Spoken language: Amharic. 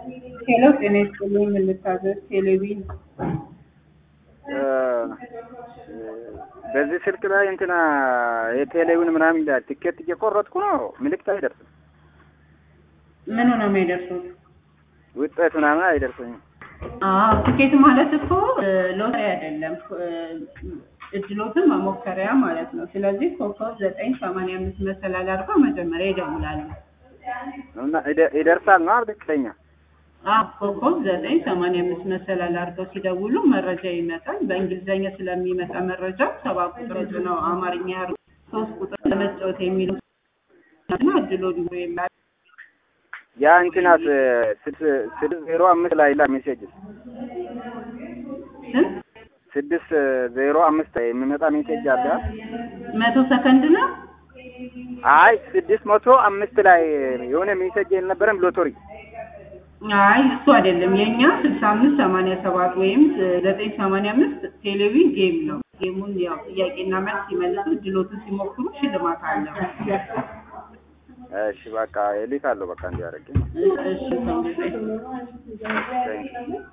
ሄሎ ጤና ይስጥልኝ የምታዘዝ ቴሌቪዥን በዚህ ስልክ ላይ እንትና የቴሌውን ምናምን ይላል። ቲኬት እየቆረጥኩ ነው፣ ምልክት አይደርስም። ምኑ ነው የሚደርሱት? ውጤት ምናምን አይደርሰኝም። አዎ ትኬት ማለት እኮ ሎተሪ አይደለም፣ እድሎትን መሞከሪያ ማለት ነው። ስለዚህ ኮከብ ዘጠኝ ሰማንያ አምስት መሰላል አድርገው መጀመሪያ ይደውላሉ። እና ይደ- ይደርሳል ነው ትክክለኛ? አዎ ኮከብ ዘጠኝ ሰማንያ አምስት መሰላል አድርገው ሲደውሉ መረጃ ይመጣል። በእንግሊዝኛ ስለሚመጣ መረጃ ሰባ ቁጥር ነው አማርኛ ያርጉ ሶስት ቁጥር ለመጫወት የሚሉ እና እድሎ ዲቦ ይላል። ያ እንትናት ስድስት ዜሮ አምስት ላይ ላ ሜሴጅ ስንት ስድስት ዜሮ አምስት የሚመጣ ሜሴጅ አለ። መቶ ሰከንድ ነው። አይ ስድስት መቶ አምስት ላይ የሆነ ሜሴጅ የልነበረም ሎተሪ አይ እሱ አይደለም የኛ ስልሳ አምስት ሰማንያ ሰባት ወይም ዘጠኝ ሰማንያ አምስት ቴሌቪዥን ጌም ነው። ጌሙን ያው ጥያቄና መልስ ሲመልሱ ድሎትን ሲሞክሩ ሽልማት አለው። እሺ በቃ እልካለሁ። በቃ እንዲያደርግ እሺ